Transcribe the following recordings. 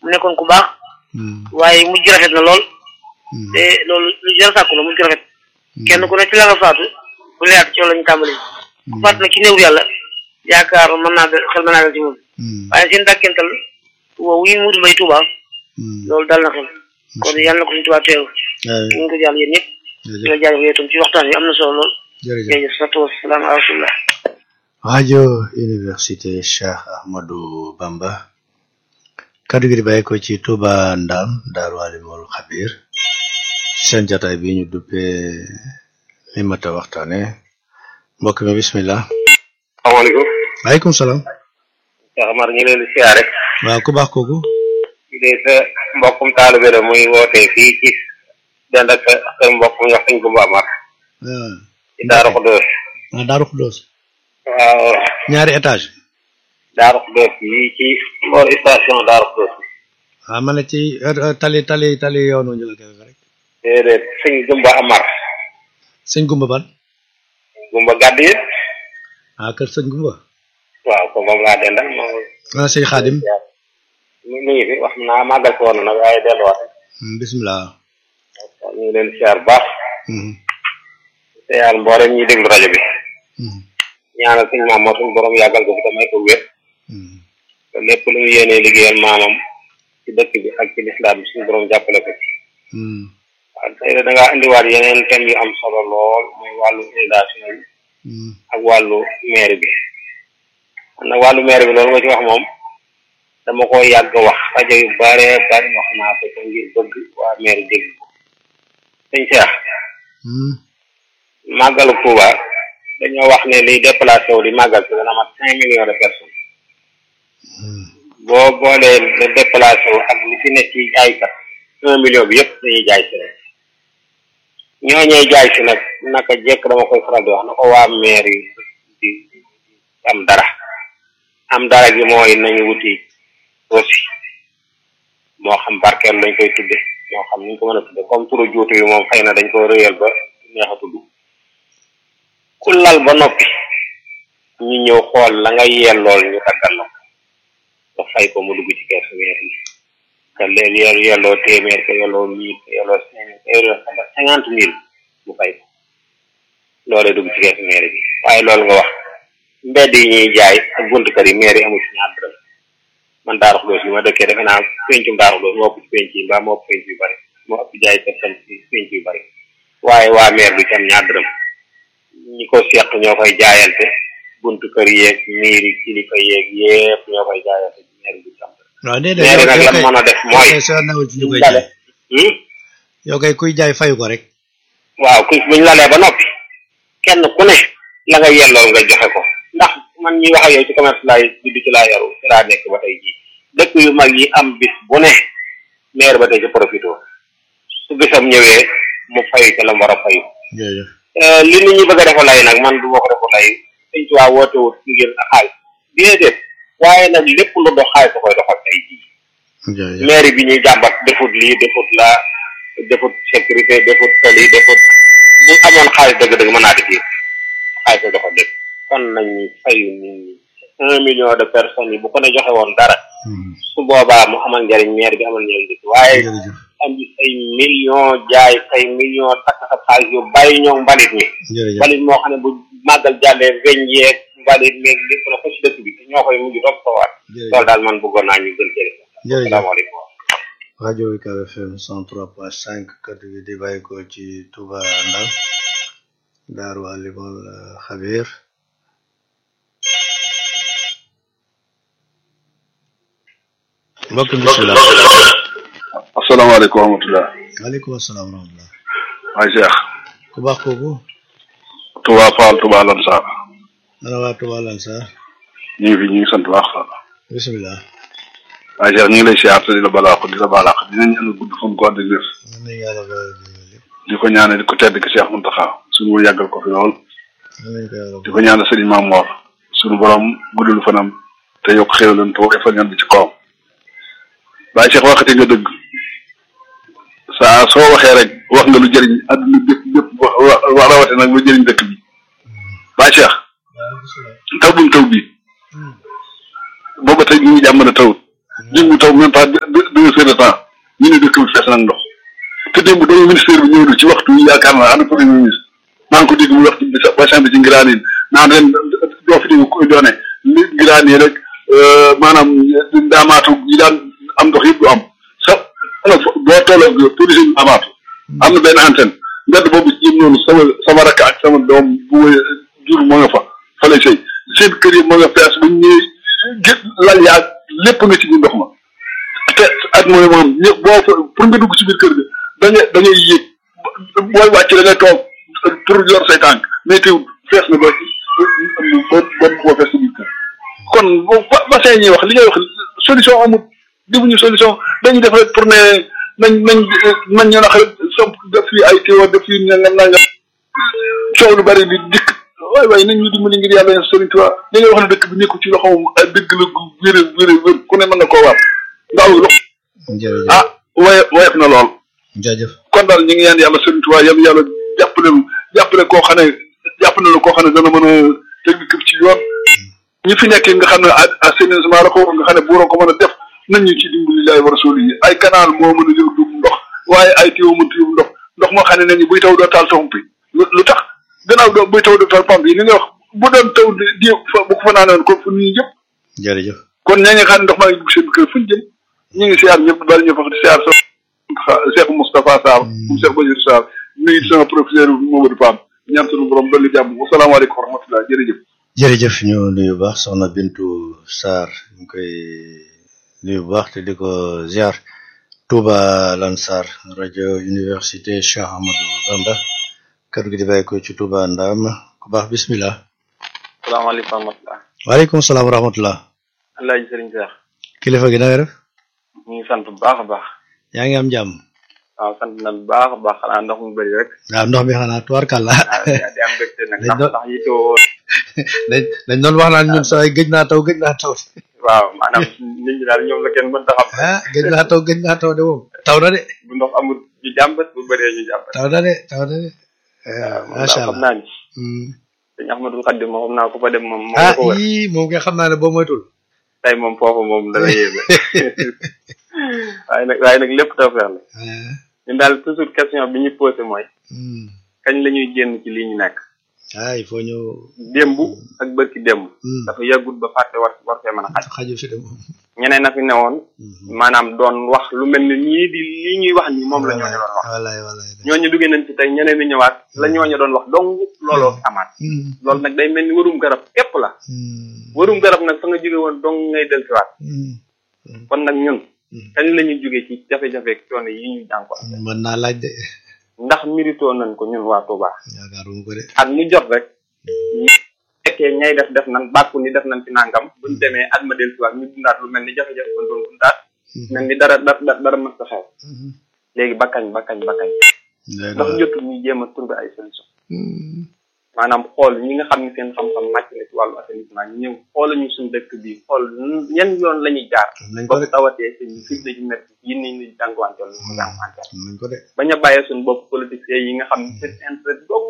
mu nekkoon ku baax waaye mujj rafet na lool te loolu lu jar sàkku la mujj rafet kenn ku ne ci la nga faatu bu leyaat ci lañu tàmbali ku faatu nag ci néew yàlla yaakaar mën naa dal xel mën naa dal ci moom waaye seen dàkkental woowu yi mudu mbay Tuuba loolu dal na xel kon yàlla na ko suñu Tuuba teew ñu ngi ko jàll yéen ñëpp di la jaajëf yow tam ci waxtaan wi am na solo lool jërëjëf salaatu wasalaam ala rasulillah rajo université Cheikh Ahmadou Bamba kaddu gi di bàyyi ko ci Touba Ndam Daaru Alimul Xabir seen jataay bi ñu duppee li mat a waxtaane mbokk mi bismillah salaamaaleykum waaleykum salaam Cheikh Amar ñu leen di siyaare waaw ku baax kooku de sa mbokkum taalibe la muy wootee fii ci dend ak sa mbokkum wax sañ Gumba Amar ci Daaru Xudoos ah Daaru Xudoos waaw ñaari étage Daaru Xudoos yi ci boor station Daaru Xudoos ah ma ne ci tali tali tali yoonu ñu la koy rek déedéet sëñ Gumba Amar sëñ Gumba ban Gumba gàdd yi ah kër sëñ Gumba waaw ko moom laa dendal moom ah sëñ Xaadim mi ngi fi wax naa màggal ko woon nag waaye delluwaat bismillah ñu ngi leen di siyaar baax te yàlla mboolem ñuy déglu rajo bi ñaanal suñ maam moo suñ borom yàggal ko fi te may ko wér te lépp lu mu yéenee liggéeyal maamam ci dëkk bi ak ci lislaam bi suñu borom jàppale ko ci waaw tey da ngaa indiwaat yeneen thèmes yu am solo lool mooy wàllu inondation bi ak wàllu maire bi xam nag wàllu maire bi loolu nga ci wax moom dama ko yàgg wax rajo yu bare bari wax naa ko te ngir bëgg waa maire dégg ko sëñ Cheikh màggalu Touba dañoo wax ne liy déplacé wu di màggal si dana mat cinq millions de personnes boo boolee le déplacé wu ak li fi nekk ci jaaykat un million bi yëpp dañuy jaay si rek ñooñee jaay si nag naka jekk dama koy faral di wax na ko waa maire yi di am dara am dara gi mooy nañu wuti aussi moo xam barkeel lañ koy tudde moo xam ni ñu ko mën a tudde comme turu juutu yi moom xëy na dañ ko réyal ba neex a tudd ku lal ba noppi ñu ñëw xool la nga yellool ñu taggal la ko fay ko mu dugg ci keesu weer yi que leen yer yelloo téeméer que yelloo mille que yelloo cinquante mille mu fay ko loolee dugg ci keesu maire bi waaye loolu nga wax mbedd yi ñuy jaay ak buntu kër yi maire yi amul ci ñaar dërëm man Daaru Xudoos yi ma dëkkee defe naa pencum Daaru Xudoos moo ëpp ci penc yi mbaa moo ëpp penc yu bari moo ëpp jaay personne ci penc yu bari waaye waa maire du ci am ñaar dërëm ñi ko seq ñoo koy jaayante buntu kër yeeg miir yi kilifa yeeg yépp ñoo koy jaayante ci maire du ci am dërëm waaw déedéet maire nag la mën a def mooy soo newul ci ñu koy dale jaay yow kay kuy jaay fayu ko rek waaw ku buñ lalee ba noppi kenn ku ne la nga yellool nga joxe ko ndax man ñuy wax ak yow ci commerce laay juddu ci laa yaru ci laa nekk ba tey jii dëkk yu mag yi am bis bu ne maire ba tey ci profité su bisam ñëwee mu fay ca la mu war a fayu jërëjëf li nit ñi bëgg a defa lay nag man du ma ko defa lay sëñ ci waa woote wut ngir a xaalis déedéet waaye nag lépp lu dox xaalis da koy doxal tey jii jërëjëf maire bi ñuy jàmbat defut lii defut la defut sécurité defut tali defut bu amoon xaalis dëgg-dëgg mën naa def yëpp xaalis la doxal lépp kon nañu fayu nit ñi un million de personnes yi bu ko ne joxe woon dara su boobaa mu amal njariñ maire bi amal njariñ dëkk waaye jërëjëf am say million jaay say million takk sa xaalis yu bàyyi ñoom mbalit mi jërëjëf mbalit moo xam ne bu màggal jàllee weñ yeeg mbalit meeg lépp na ko ci dëkk bi te ñoo koy mujj topp ko waat loolu daal man bëggoon naa ñu gën cee def jërëjëf asalaamaaleykum rajo UCAB FM 103.5 kaddu gi di bàyyi ko ci Touba Ndar Daaru Alimul Xabir mbokk bismillah asalaamaaleykum wa rahmatulah. waaleykum asalaam wa rahmatullah waay Cheikh. ku baax kooku Touba Fall Touba Lansar. ana waa Touba Lansar ñu ngi fi ñu ngi sant baax a bismillah waay Cheikh ñu ngi lay siyaar te di la balaax di la balaax dinañ ñaan gudd fan ko ànd ak wér. man nañ yàlla ba lépp di ko ñaanal di ko tedd ki Cheikh Mountakha suñu wër yàggal ko fi lool. man nañ ko yàlla di ko ñaanal sëriñ Maam Mor suñu borom guddul fanam te yokk xéwalam te woy fa ñan bi ci kawam. waaye Cheikh waxati nga dëgg saa soo waxee rek wax nga lu jëriñ àdduna bépp bépp wax wax rawate nag lu jëriñ dëkk bi waaye Cheikh taw buñ taw bi booba tey ñu ngi jàmm na tawut jiw bu taw même pas deux deux heures de temps ñu ne dëkk bi fees nag ndox te démb doomu ministère bi ñëw na ci waxtu yi yaakaar naa ana premier ministre maa ngi ko dégg mu wax ci bassin bi ci ngiraaneen naan ren doo fi dégg ko doone li ngiraanee rek maanaam ndaamaatu yi daan am ndox yëpp du am sa ana boo tolloo police yi ndaamaatu am na benn antenne mbedd boobu ci jëm noonu sama sama rakk ak sama doom bu jur moo nga fa fa lay sëy seen kër yi moo nga fees bu ñëwee gë lal yaa lépp nga ci biir ndox ma te at mooy moom ñëpp boo fa pour nga dugg ci biir kër ga da ngay da ngay yéeg booy wàcc da ngay toog pour yor say tànk mais teewul fees na ba ba ba boo fees ci biir kër kon bassin ñuy wax li ngay wax solution amul defuñu solution dañuy def rek pour ne nañ nañ nañ ñu nax somp def fii ay téwo def fii nangam nangam coow lu bari di dikk waay waay nañ ñu dimbali ngir yàlla yeen Sëriñ Tuubaa li ngay wax ne dëkk bi nekku ci loxoom ay dëgg la gu wér wér wér ku ne mën na koo waat ndaw lox jërëjëf ah waye woyof na lool jërëjëf kon daal ñu ngi ñaan yàlla Sëriñ Tuubaa yàlla yàlla jàppale jàppale koo xam ne jàpp na la koo xam ne dana mën a teg dëkk bi ci yoon ñi fi nekk nga xam ne assainissement la ko nga xam ne buuroo ko mën a def nañ ñu ci dimbali laay war a sóoli yi ay canal moo mën a jël dugg ndox waaye ay téew mënut yóbbu ndox ndox moo xam ne nañu buy taw doo taal pompe yi lu tax gannaaw doo buy taw doo taal pompe yi li nga wax bu doon taw di fa bu ko fa naanoon ko fu ñuy jëm jërëjëf kon ñaa ngi xam ne ndox maa ngi dugg seen kër fu ñu jëm ñu ngi siyaar ñëpp bari ñu fa di siyaar sa Cheikh Moustapha Sarr mu Cheikh Bachir Sarr nuyu sama professeur Mamadou Pam ñaan sunu borom dolli jàmm wasalaamaaleykum wa rahmatulah jërëjëf jërëjëf ñu nuyu bu baax soxna Bintu Sarr ñu koy nuyu bu baax te di ko ziar Touba Lansar rajo université Cheikh Amadou Bamba kàddu gi di bàyyi ko ci Touba Ndam ku baax bismillah salaamaaleykum wa rahmatulah. waaleykum salaam wa rahmatullah Alaaji Sëriñ Seex kilifa gi na nga def ñu ngi sant bu baax a baax. yaa ngi am jàmm waaw sant na bu baax a baax xanaa ndox mu bëri rek. waaw ndox mi xanaa tubaarkàlla waaw di di am mbégte nag ndax ndax yittewoo. dañ dañ doon wax naan ñun saa gëj naa taw gëj naa taw waaw maanaam nit ñi daal ñoom la kenn mënta xam. ah gëj naa taw gëj naa taw de moom taw na de bu ndox amul ñu jàmbat bu bëree ñu jàmbat. taw na de taw na de waaw moom macha daal xam allah naa ni. Hmm. sëñ Ahmadul Xaddim moom xam naa ku fa dem moom. moom ah la ko wër yii moom nga xam naa ne boo moytul tey moom foofu moom dana yéeme. waaye nag waaye nag lépp tawfeex la. ah ñun daal toujours question bi ñu posé mooy. hmm. kañ la ñuy génn ci lii ñu nekk. ah il faut ñu démb ak bërki démb. Hmm. dafa yàggut ba fàtte war war fee mën a xaj. xaju fi de moom ñeneen na fi newoon Hmm. maanaam doon wax lu mel ni ñii di lii ñuy wax nii moom la ñooñu doon wax wallaay wallaay ñooñu duggee nañ ci tey ñeneen ñi ñëwaat la ñooñu doon wax dong looloo fi amaat Hmm. loolu nag day mel ni warum garab képp la Hmm. warum garab nag fa nga jóge woon dong ngay del siwaat Hmm. kon nag ñun Hmm. kañ la ñuy jóge ci jafe-jafe ak coono yi ñu jànko mën naa laaj de ndax méritoo nañ ko ñun waa Touba yaakaaruma ko de at mu jot rek ñu fekkee ñay def def nañ bàkku ni def nañ ci nangam buñ demee at ma del siwaat ñu dundaat lu mel ni jafe-jafe ba doon dundaat mel ni dara dara dara mës a xew Hmm. léegi bakkañ bakkañ bakkañ Day ndax doon. jotul ñu jéem a trouver ay solution Hmm. maanaam xool ñi nga xam ne seen xam-xam màcc na ci wàllu assainissement ñu ñëw xoolal ñu suñu dëkk bi xool yan yoon la ñuy jaar am nañ ko ba de bu tawatee seen firnde ji métti yi nañ ñu jànkuwanteel ñu ko jànkuwanteel am nañ ko de bañ a bàyyee suñu bopp politiciens yi nga xam ne seen intérêt dong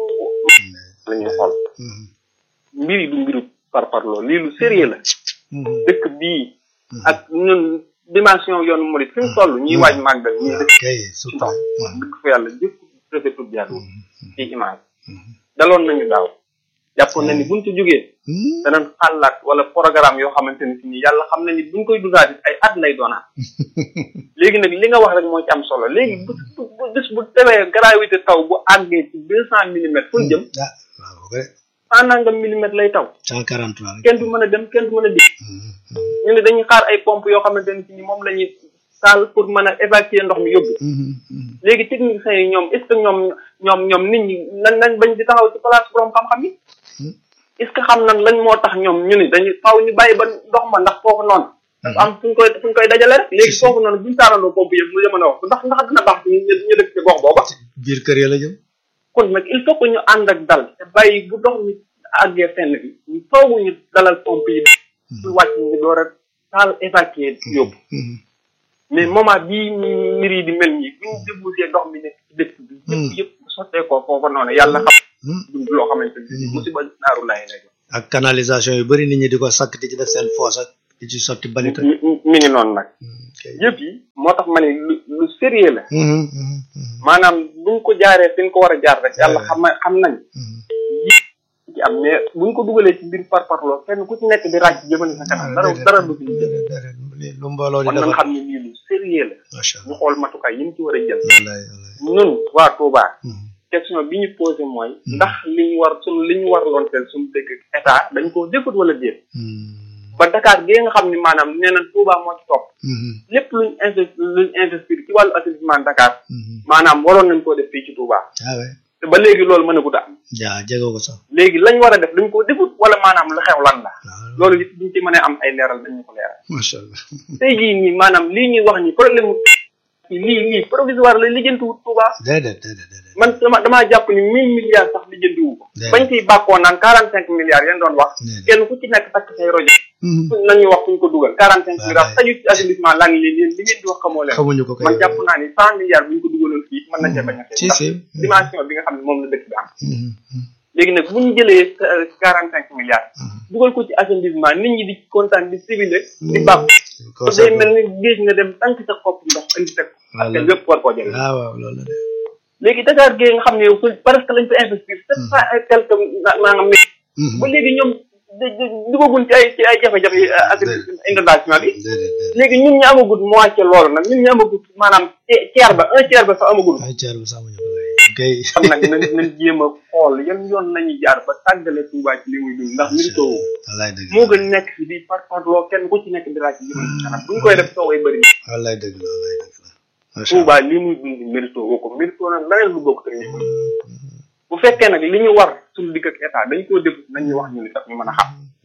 la ñuy xool Hmm. mbir yi du mbiru par parloo lii lu sérieux la Hmm. dëkk bii ak ñun dimension yoonu murid fi mu toll ñuy waaj màggal ñuy dëkk kay ci surtout ndox Hmm. dëkk fa yàlla jëkk rafetul jàll Hmm. ci image daloon nañu daaw jàppoon na ni buñ ci jógee Hmm. danañ xalaat wala programme yoo xamante ni si nii yàlla xam na ni buñ koy dundaat it ay at lay doonaat léegi nag li nga wax rek moo ci am solo léegi bu bu bu bés bu tewee gravité taw bu àggee ci deux cent millimètres fu ñu jëm ah waaw ko de cent nangam millimètres lay taw cent quarante trois rek kenn du mën a dem kenn du mën a dikk Hmm. ñu ne dañuy xaar ay pompe yoo xamante ni si nii moom la ñuy taal pour mën a évacuer ndox mi yóbbu Hmm. Hmm. léegi techniciens yi ñoom est ce que ñoom ñoom ñoom nit ñi nañ nañ bañ di taxaw ci place borom xam-xam yi Hmm. est ce que xam nañ lañ moo tax ñoom ñu ni dañuy faaw ñu bàyyi ba ndox ma ndax foofu noonu dafa am fu ñu koy fu ñu koy dajale rek léegi foofu noonu buñu taalandoo pompe yëpp mu mën a wax ndax ndax dina baax ci ñu ñu dëkk ci gox booba biir kër ya la jëm kon nag il faut que ñu ànd ak dal te bàyyi bu ndox mi àggee fenn bi ñu foogu ñu dalal pompe yi su wàcc ñu door a taal évacuer yóbbu Hmm. mais moment bii mbir yi di mel nii bu ñu débouché ndox mi nekk ci dëkk bi yëpp yëpp sottee ko foofa noonu yàlla xam Hmm. dund loo xamante ni musiba naaru laay lay doon ak canalisation yu bari nit ñi di ko sakk di ci def seen foos ak di ci sotti balit ak mi mi ngi noonu nag kay yëpp yi moo tax ma ne lu lu sérieux la Mhm, mhm, mhm, maanaam buñ ko jaaree fi ñu ko war a jaar rek yàlla xam na xam nañ mhm. ci am mais buñ ko dugalee ci biir par parloo kenn ku ci nekk di ràcc jëmale sa kanam dara Déedéet, dara du fi jëm déedéet, déedéet. Li- lu mbooloo di kon nañ defar xam ne lii lu sérieux la macha ñu allah xool matukaay yi ñu ci war a jël wallaay wallaay ñun waa Touba Mhm, question bi ñu posé mooy ndax li ñu war suñ li ñu war loon teel suñu dëkk état dañ ko defut wala déet mhm, ba Dakar gi nga xam ni maanaam nee na Touba moo ci topp mhm, lépp luñ investi luñ investir ci wàllu assainissement Dakar mhm. maanaam waroon nañ koo def fii ci Touba ah ouais te ba léegi loolu mën a gudd am jaa jege ko sax léegi lañ war a def dañ ko defut wala maanaam lu xew lan la waaw loolu it buñ ci mënee am ay leeral dañ ñu ko leeral macha allah tey jii nii maanaam lii ñuy wax ni problème mu lii lii provisoire la lijjantiwut Touba déedéet déedéet déedéet man dama damaa jàpp ni mille milliards sax lijjantiwu ko Déedéet. bañ ciy bàkkoo naan quarante cinq milliards yéen doon wax Déedéet. kenn ku ci nekk takk say rojo Mhm. fuñ nañuy wax fuñ ko dugal quarante cinq Wallaay. milliards taju ci assainissement lan li li li ngeen di wax xamoo leen xamuñu ko kay man jàpp naa ni cent milliards buñ ko dugaloon fii mën na cee bañ a si ndax si dimension bi nga xam ne moom la dëkk bi am Mhm, mhm, léegi nag bu ñu jëlee quarante cinq milliards mhm. dugal ko ci assainissement nit ñi di kontaan di civilé di bàpp Ko day seetlu. mel ni géej nga dem tànk sa kopp ndox indi teg parce que Wallaay. lépp war koo jëlee ah waaw loolu la de léegi Dakar gee nga xam ne yow presque lañ fa investir sept cent et quelque naa nga mille Mhm. ba léegi ñoom da- da- dugagun ci ay ci ay jafe-jafe yi ak Déedéet. inondation bi déedéet déedéet léegi ñun ñu amagut moitié loolu nag ñun ñu amagut maanaam te- tiers ba un tiers ba sax amagut ay ceer bu sàmmuñu ko kay kay xam nag nañ nañ jéem a xool yan yoon nañuy jaar ba tàggale Touba ci li muy dund ndax mérito wu wallaay dëgg moo gën nekk fi di par par loo kenn ku ci nekk di laaj ci jëmale ci kanam bu ñu koy def sooway bëri wallaay dëgg la wallaay dëgg la macha allah Touba li muy dund mérito woo ko mérito nag leneen lu bokk te ñu bu fekkee nag li ñu war suñu digg ak état dañ koo def nañ ñu wax ñu li tax ñu mën a xam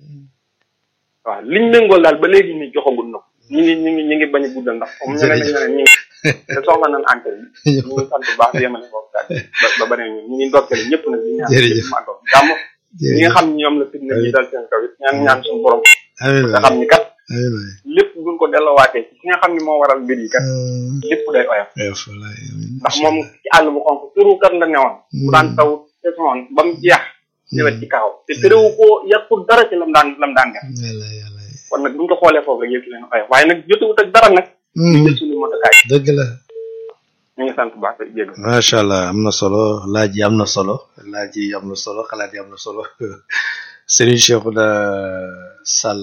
waaw liñ méngool daal ba léegi ni joxagul na ko ñu ngi ñu ngi ñu ngi bañ a guddal ndax comme ñeneen ak ñeneen ñu ngi te soxla nañ antenne bi ñu ngi sant bu baax di yemale foofu daal ba ba beneen ñu ñu ngi ndokkale ñëpp nag di ñaan Jërëjëf. ñëpp màggal jàmm ñi nga xam ne ñoom la fitna bi dal seen kaw it ñaan ñaan suñu borom amiin nga waay xam ni kat amiin waay lépp buñ ko delloowaatee ci ki nga xam ne moo waral mbir yi kat Hmm, lépp day oyof oyof wallaay amiin ndax moom ci àll bu xonk turu kat la newoon bu daan taw saison ba mu jeex ñëwet ci kaw te terewu koo yàqul dara ci lam daan lam daan def wallaay wallaay kon nag buñ ko xoolee foofu rek yëpp leen oyof waaye nag jotewut ak dara nag ñu jël suñu motokaay dëgg la ñu ngi sant bu baax tey jégg macha allah am na solo laaj yi am na solo laaj yi am na solo xalaat yi am na solo Serigne Cheikhouna Sall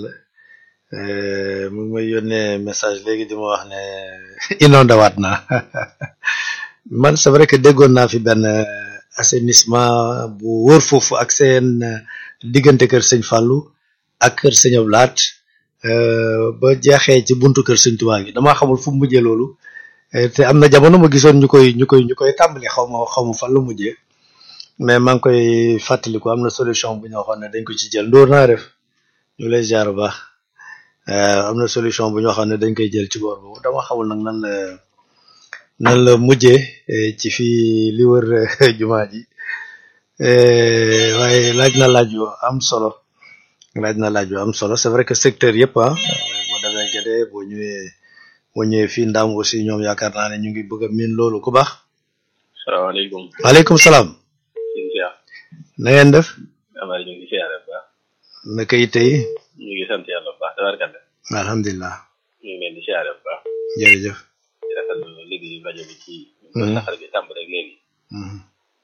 euh, mu ngi may yónnee message léegi di ma wax ne inondé waat naa man c'est vrai que déggoon naa fi benn euh, assainissement bu wóor foofu ak seen euh, diggante kër sëñ Fallou ak kër sëñ Ablaat euh, ba jeexee ci buntu kër sëñ Tuubaa gi damaa xamul fu mu mujjee loolu Eh, te am na jamono ma gisoon ñu koy ñu koy ñu koy tàmbali xaw ma xaw ma fan la mujjee mais maa ngi koy fàttaliku am na solution bu ñu waxoon ne dañ ko ci jël ndóor naa def ñu lay jaar bu baax Eh, am na solution bu ñu waxoon ne dañ koy jël ci boor boobu dama xamul nag nan la nan la mujjee eh, ci fii li wër eh, jumaa ji Eh, waaye laaj na laaj yu am solo laaj na laaj yu am solo c'est vrai que secteur yëpp ah boo demee Guédé boo ñëwee boo ñëwee fii Ndam aussi ñoom yaakaar naa ne ñu ngi bëgg a miin loolu ku baax. salaamaaleykum waaleykum salaam. sëñ Cheikh na ngeen def. amaari ñu ngi siyaare bu baax naka yitte yi. ñu ngi sant yàlla bu baax tabarkalla alhamdulilah. ñu ngi leen di siyaare bu baax jërëjëf. di rafetlu liggéey rajo bi ci Mhm. saxar gi tàmb rek léegi Mhm.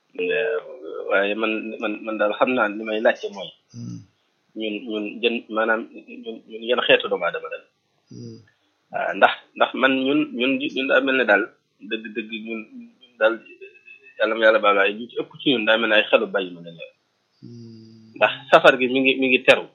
waaye man man man daal xam naa li may laajte mooy Mhm. ñun ñun jën maanaam ñun ñun yan xeetu doomu aadama daal Mhm. waaw ndax ndax man ñun ñun ñun daa mel ne daal dëgg dëgg ñun ñun daal yàlla ma yàlla baal waaye ñu ci ëpp ci ñun daa mel ne ay xelu bàyyi ma lañ yor ndax safar gi mi ngi mi ngi teru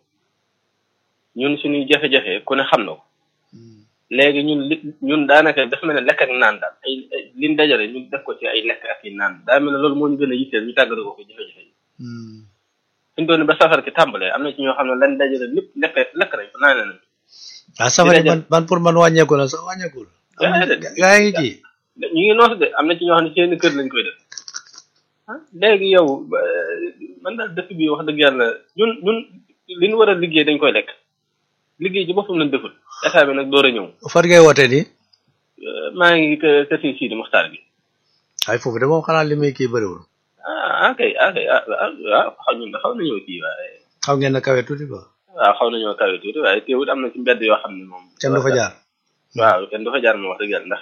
ñun suñuy jafe-jafe ku ne xam na ko léegi ñun li ñun daanaka dafa mel ne lekk ak naan daal ay ay liñ dajale ñu def ko ci ay lekk ak i naan daa mel ne loolu moo ñu gën a yitteel ñu tàggatoo ko ko jafe-jafe yi Mhm. suñ doon ba safar gi tàmbalee am na ci ñoo xam ne lañ dajale lépp lekk lekk nañ ko naan nañ ah safari Jërëjëf. man man pour man wàññeeku la sax wàññeekul. Déedéet. gaa ngi ci. ñu ngi noos de am na ci ñoo xam ne seen kër lañ koy def ah léegi yow ba- man daal dëkk bi wax dëgg yàlla ñun ñun li ñu war a liggéey dañ koy lekk liggéey ci boppam lañ deful état bi nag door a ñëw fan ngay wootee nii. Euh, maa ngi kë kër si Sidi Muxtaar gi ay foofu de moom xanaa li muy kii bëriwul. ah ah kay ah kay ah ah ah xaw ñun de xaw nañoo kii waaye xam ngeen ne kawe tuuti quoi. waaw xaw nañoo kawe tuuti waaye teewut am na ci mbedd yoo xam ne moom kenn du fa jaar waaw kenn du fa jaar moom wax dëgg yàlla ndax